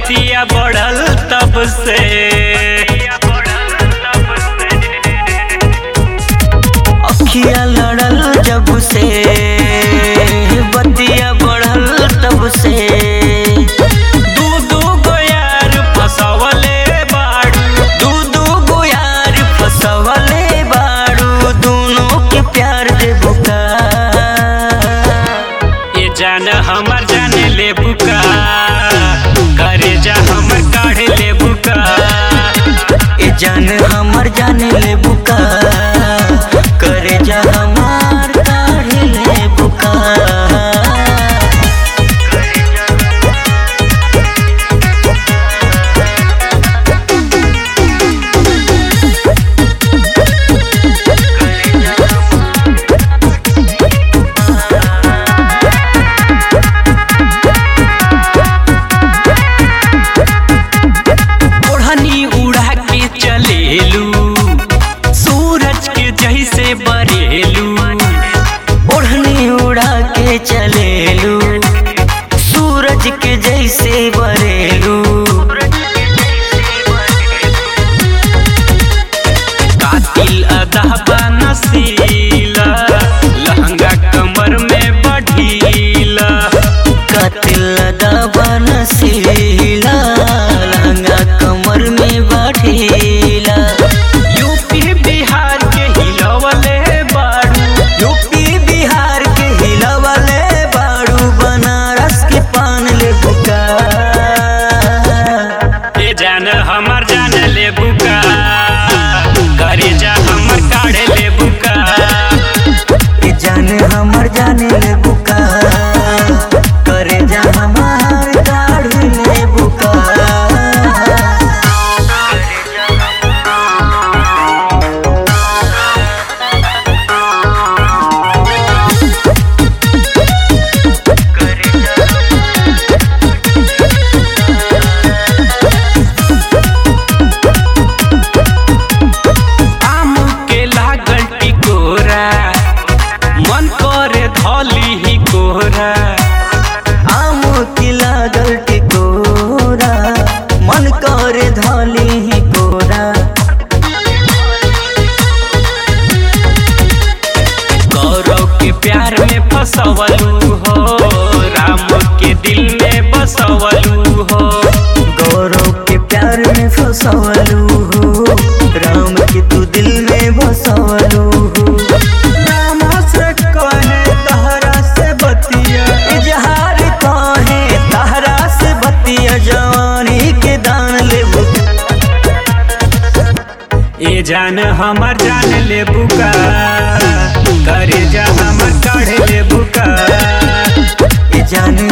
बतिया बढ़ल तब से अखिया लड़ल जब से बतिया बढ़ल तब से दू दू गो यार फसवले बाड़ू दू दू गो यार फसवले बाड़ू दोनों के प्यार दे बुका ये जान हमर जाने ले बुका करे जा हमर काढ़े ले बुका ए जान हमर जाने ले बुका करे जा हमार काढ़े ले बुका ओढ़नी उड़ा के चलेलू सूरज के जैसे बरेलू ओढ़नी उड़ा के चलेलू सूरज के जैसे बरेलू कातिल अदा नसीला लहंगा कमर में बढ़ीला कतिल दबन सीला लहंगा कमर में बाठीला यूपी बिहार के हिलवले बाड़ू यूपी बिहार के हिलवले बाड़ू बनारस के पान ले बुका ये जान हमर जान ले बुका करे जा हमर काढ़े ले बुका ए जान हमर जाने ले बुका करे जा हमार दाढ़ी ले बुका आम के लागल टिकोरा मन करे धली ही कोरा आम की लागल टिकोरा मन करे धली ही कोरा गौरव के प्यार में फसवलू हो राम के दिल में बसवलू हो गौरव के प्यार में फसवलू हो राम के तू दिल में बसवलू हो राम से कहे तहरा से बतिया इजहार कहे तहरा से बतिया जवानी के दान ले ये जान हमर जान ले बुका करे जा हमर काढ़े ले बुका जान